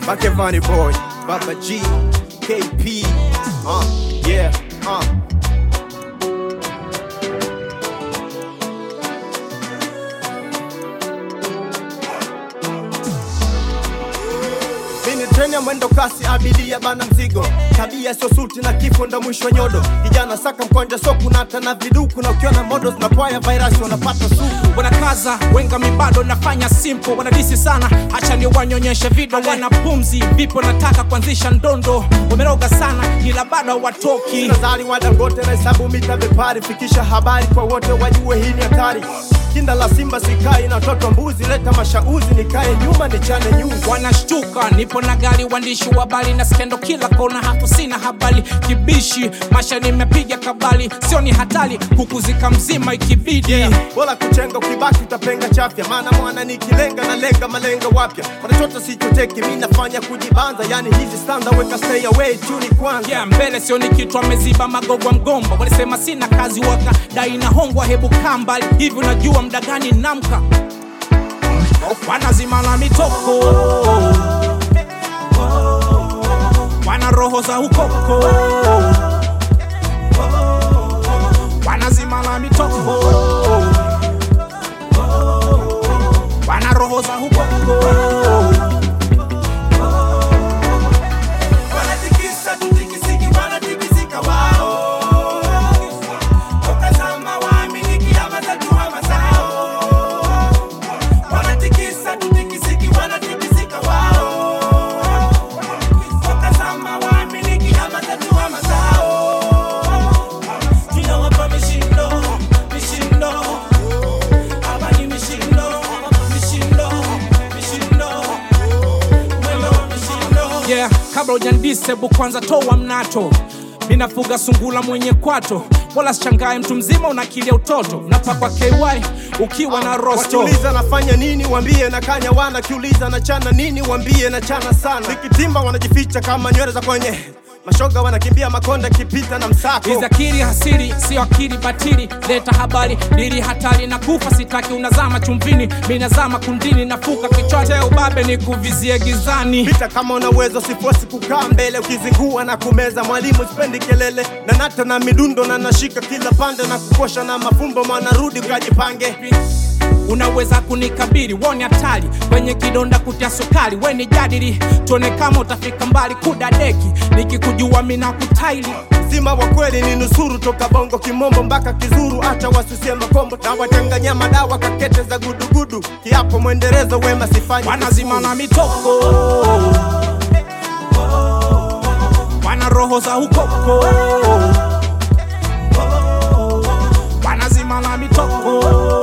Makevani boy, Baba G, KP, uh, yeah, uh. Mimi treni ya mwendo kasi, abiria bana mzigo, tabia sio suti na kifo ndo mwisho wa nyodo. Kijana saka mkonja so kunata na viduku, na ukiona modo zinapwaya virus wanapata suku. wanakaza wenga mibado nafanya simple wanadisi sana hacha ni wanyonyeshe video wana pumzi vipo nataka kuanzisha ndondo wameroga sana ila bado watoki Nazari wa Dangote na hesabu mita bepari, fikisha habari kwa wote wajue hii ni hatari. Kinda la Simba sikai na toto mbuzi, leta mashauzi nikae nyuma nichane nyuzi. wanashtuka nipo na gari waandishi wa habari na skendo kila kona hapo sina habari kibishi masha nimepiga kabali sio ni hatari kukuzika mzima ikibidi Yeah, bora kuchenga ukibaki utapenga chafya, maana mwana nikilenga na lenga malenga wapya. Wanachoto sichoteki, mi nafanya kujibanza, yani hizi standa weka stay away tu ni kwanza. yeah, mbele sioni kitu ameziba magogwa mgomba walisema sina kazi waka dai na hongwa hebu kambali hivi unajua mda gani namka wanazima na mitoko wana roho za ukoko wanazima na mitoko wana roho za ukoko Wanatikisa tutikisiki, wanatikisika wao. Tokazama waaminiki ama tatua mazao. Wanatikisa tutikisiki, wanatikisika wao. Tokazama waaminiki ama tatua mazao. Tunawapa mishindo, mishindo. Hapa ni mishindo, mishindo, mishindo. Mwendo wa mishindo. yeah, kabla ujandisebu kwanza toa mnato minafuga sungula mwenye kwato wala sichangae mtu mzima unakilia utoto napakwa ky ukiwa na rosto Wakiuliza nafanya nini, wambie na kanya wana. Kiuliza na chana nini, wambie na chana sana. Nikitimba wanajificha kama nywele za kwenye mashoga, wanakimbia makonda kipita na msako. Hizi akili hasiri sio akili batili leta habari dili hatari na kufa sitaki unazama chumvini minazama kundini nafuka kichote ubabe ni kuvizie gizani Pita kama una uwezo, sifosi kukaa mbele, ukizingua na kumeza. Mwalimu sipendi kelele, na nata na midundo na nashika kila pande na kukosha na mafumbo, mwanarudi ukajipange. unaweza kunikabiri woni hatari kwenye kidonda kutia sukari weni jadili tuone kama utafika mbali kudadeki nikikujua mina kutaili Sima wa kweli ni nusuru, toka bongo kimombo mpaka kizuru, acha wasusie makombo na wachanganya madawa kakete za gudugudu, kiapo mwendelezo wema sifanyi wanazima na mitoko wana roho za ukoko wanazima na mitoko